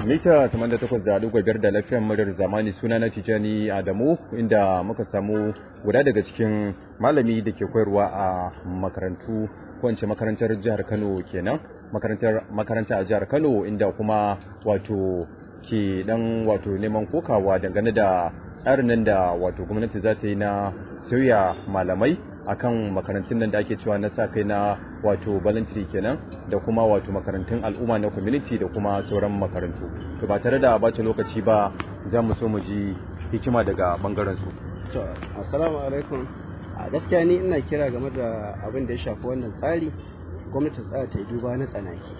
mita 88.5 da lafiyar muryar zamani suna na Tijani Adamu inda muka samu guda daga cikin malami da ke koyarwa a makarantu ko in ce makarantar jihar Kano kenan makarantar makaranta a jihar Kano inda kuma wato ke dan wato neman kokawa dangane da tsarin nan da wato gwamnati za ta yi na sauya malamai akan makarantun nan da ake cewa na sa kai na wato voluntary kenan da kuma wato makarantun al'umma na community da kuma sauran makarantu to ba tare da bata lokaci ba za mu so mu ji hikima daga bangaren su to assalamu alaikum a gaskiya ni ina kira game da abin da ya shafi wannan tsari gwamnati tsaya ta yi duba na tsanaki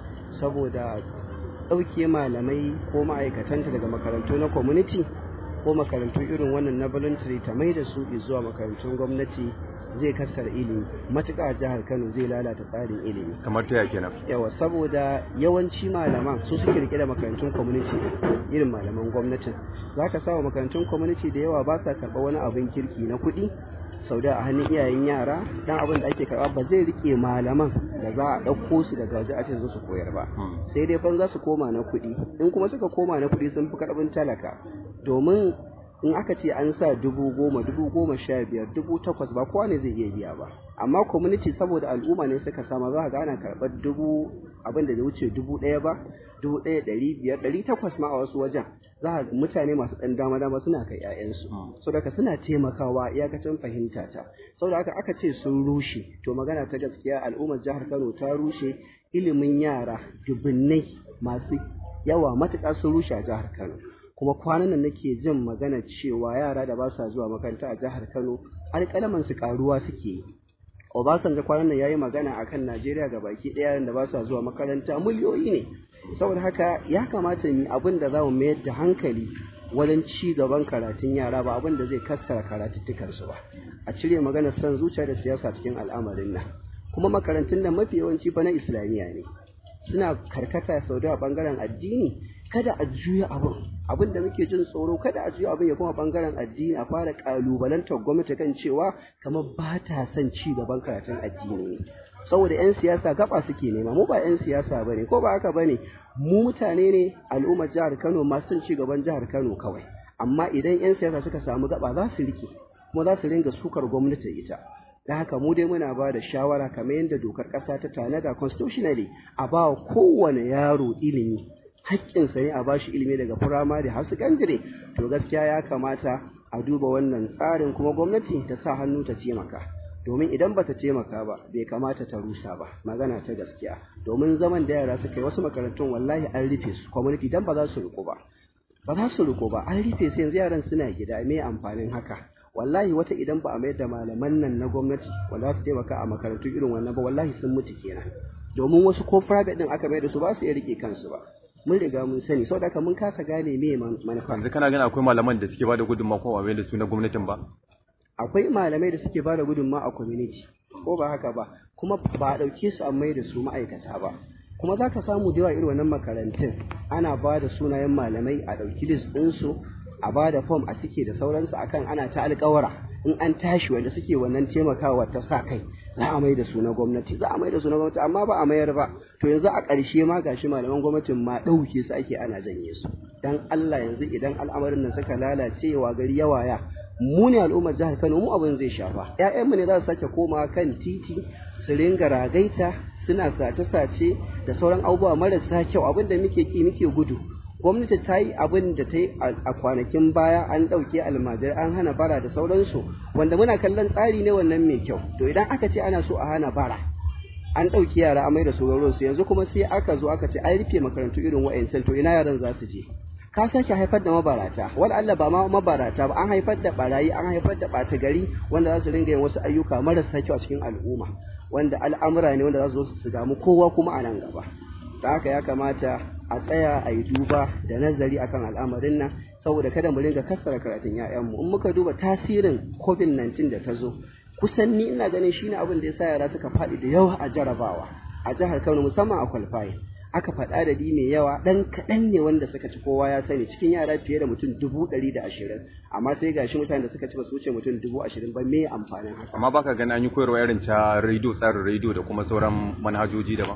saboda ɗauke malamai ko ma'aikatanta daga makarantu na community ko makarantu irin wannan na voluntary ta mai da su zuwa makarantun gwamnati zai kasar ilimi matuƙa a jihar kano zai lalata tsarin ilimi kamar ta kenan yawa saboda yawanci malaman su suke rike da makarantun community irin malaman gwamnatin za ka samu makarantun community da yawa ba sa karɓa wani abin kirki na kuɗi sau da a hannun iyayen yara dan abin da ake karɓa ba zai rike malaman da za a ɗauko su daga waje a ce su koyar ba sai dai ban za su koma na kuɗi in kuma suka koma na kuɗi sun fi karɓin talaka domin in aka ce an sa dubu goma dubu goma sha biyar dubu takwas ba kowa ne zai iya biya ba amma community saboda al'umma ne suka sama za ka ga ana karɓar dubu abin da wuce dubu ɗaya ba dubu ɗaya ɗari biyar ɗari takwas ma a wasu wajen za ka mutane masu ɗan dama dama suna kai ƴaƴansu so daga suna taimakawa iyakacin fahimta ta saboda haka aka ce sun rushe to magana ta gaskiya al'ummar jihar Kano ta rushe ilimin yara dubunnai masu yawa matuƙa sun rushe a jihar Kano kuma kwanan nan nake jin magana cewa yara da ba sa zuwa makaranta a jihar Kano alƙalaman su karuwa suke yi Obasanjo kwanan nan yayi magana akan Najeriya ga baki ɗaya da ba sa zuwa makaranta miliyoyi ne saboda haka ya kamata mu abin da za mu mayar da hankali wajen ci gaban karatun yara ba abin da zai kassara karatuttukan su ba a cire maganar son zuciya da siyasa cikin al'amarin nan kuma makarantun nan mafi yawanci fa na islamiyya ne suna karkata sau da bangaren addini kada a juya abin abin da muke jin tsoro kada a juya abin ya kuma bangaren addini a fara kalubalantar gwamnati kan cewa kamar ba ta son ci gaban karatun addini ne saboda 'yan siyasa gaba suke nema mu ba 'yan siyasa ba ne ko ba haka ba ne mu mutane ne al'ummar jihar kano masu son ci gaban jihar kano kawai amma idan 'yan siyasa suka samu gaba za su rike kuma za su ringa sukar gwamnati ita da haka mu dai muna ba da shawara kamar yadda dokar ƙasa ta tanada constitutionally a ba kowane yaro ilimi haƙƙinsa ne a bashi ilimi daga firamare har sakandare to gaskiya ya kamata a duba wannan tsarin kuma gwamnati ta sa hannu ta taimaka domin idan bata taimaka ba bai kamata ta rusa ba magana ta gaskiya domin zaman da yara suka yi wasu makarantun wallahi an rufe su community dan ba za su riko ba ba za su riko ba an rufe su yanzu yaran suna gida me amfanin haka wallahi wata idan ba a mayar da malaman nan na gwamnati wanda su taimaka a makarantu irin wannan ba wallahi sun mutu kenan domin wasu ko private din aka mayar da su ba su iya rike kansu ba mun riga mun sani saboda haka mun kasa gane me manufa yanzu kana gani akwai malaman da suke bada gudunmawa ko ba da su na gwamnatin ba akwai malamai da suke bada gudunmawa a community ko ba haka ba kuma ba a ɗauke su a mai da su ma'aikata ba kuma za ka samu da yawa irin wannan makarantun ana ba da sunayen malamai a ɗauki list ɗinsu a ba da fom a cike da sauransu akan ana ta alƙawara in an tashi wanda suke wannan taimakawa ta sa kai za a mai da su na gwamnati za a mai da su na gwamnati amma ba a mayar ba to yanzu a ƙarshe ma gashi malaman gwamnatin ma ɗauke su ake ana janye su dan Allah yanzu idan al'amarin nan suka lalace wa gari yawaya mu ne al'ummar jihar Kano mu abin zai shafa ƴaƴanmu ne za su sake koma kan titi su ringa ragaita suna sace-sace da sauran abubuwa marasa kyau abin da muke ki muke gudu gwamnati ta yi abin da ta yi a kwanakin baya an ɗauke almajirai an hana bara da sauransu wanda muna kallon tsari ne wannan mai kyau to idan aka ce ana so a hana bara an ɗauki yara a mai da su su yanzu kuma sai aka zo aka ce an rufe makarantu irin wa'ancan to ina yaran za su je ka sake haifar da mabarata wala Allah ba ma mabarata ba an haifar da barayi an haifar da ɓata gari wanda za su ringa yin wasu ayyuka marasa kyau a cikin al'umma wanda al'amura ne wanda za su zo su damu kowa kuma a nan gaba da haka ya kamata a tsaya a yi duba da nazari akan al'amarin nan saboda kada mu ringa kassara karatun 'ya'yanmu in muka duba tasirin covid-19 da ta zo kusan ni ina ganin shine abin da ya sa yara suka faɗi da yawa a jarabawa a jihar Kano musamman a kwalfaye aka faɗa da mai yawa ɗan kaɗan ne wanda suka ci kowa ya sani cikin yara fiye da mutum dubu ɗari da ashirin amma sai gashi mutane da suka ci ba su wuce mutum dubu ashirin ba me amfanin haka amma baka gani an yi koyarwa irin ta rediyo tsarin rediyo da kuma sauran manhajoji daban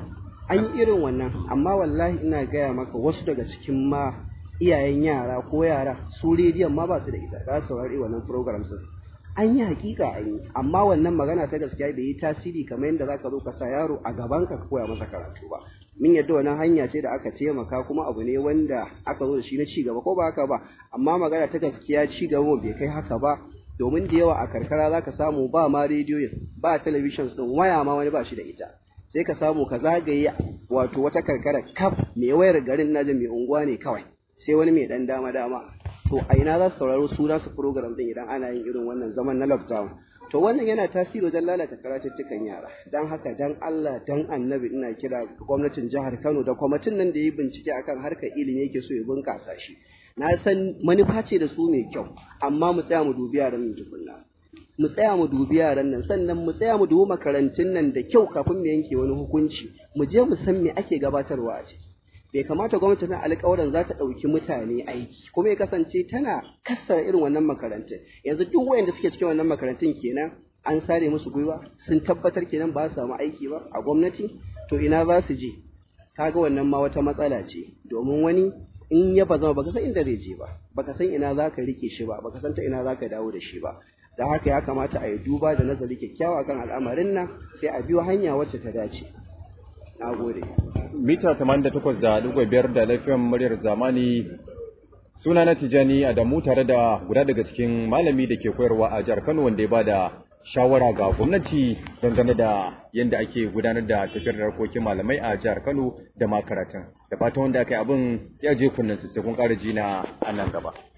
an yi irin wannan amma wallahi ina gaya maka wasu daga cikin ma iyayen yara ko yara su rediyon ma ba su da ita za su saurari wannan program din an yi hakika an yi amma wannan magana ta gaskiya bai yi tasiri kamar yadda zaka zo ka sa yaro a gaban ka koya masa karatu ba min yadda wannan hanya ce da aka taimaka kuma abu ne wanda aka zo da shi na ci gaba ko ba haka ba amma magana ta gaskiya ci gaba bai kai haka ba domin da yawa a karkara zaka samu ba ma rediyoyin ba talabishin din waya ma wani ba shi da ita sai ka samu ka zagaye wato wata karkara kaf mai wayar garin naji mai unguwa ne kawai sai wani mai dan dama dama to a ina za su sauraro su su program din idan ana yin irin wannan zaman na lockdown to wannan yana tasiri wajen lalata karatuttukan yara dan haka dan Allah dan annabi ina kira gwamnatin jihar Kano da kwamitin nan da yi bincike akan harkar ilimi yake so ya bunkasa shi na san manufa ce da su mai kyau amma mu tsaya mu dubi yaran nan tukunna mu tsaya mu dubi yaran nan sannan mu tsaya mu dubi makarantun nan da kyau kafin mu yanke wani hukunci mu je mu san me ake gabatarwa a ciki bai kamata gwamnati na alƙawarin za ta ɗauki mutane aiki kuma ya kasance tana kassara irin wannan makarantun yanzu duk wayanda suke cikin wannan makarantun kenan an sare musu gwiwa sun tabbatar kenan ba su samu aiki ba a gwamnati to ina za su je kaga wannan ma wata matsala ce domin wani in ya ba zama baka san inda zai je ba baka san ina za ka rike shi ba baka san ta ina za ka dawo da shi ba da haka ya kamata a yi duba da nazari kyakkyawa kan al'amarin nan sai a biyo hanya wacce ta dace na gode mita 88.5 da lafiyan muryar zamani suna na tijani adamu tare da guda daga cikin malami da ke koyarwa a jihar kano wanda ya ba da shawara ga gwamnati dangane da yadda ake gudanar da tafiyar da harkokin malamai a jihar kano da ma karatun da fatan wanda aka yi abin ya je kunnen sai kun ƙara ji na a nan gaba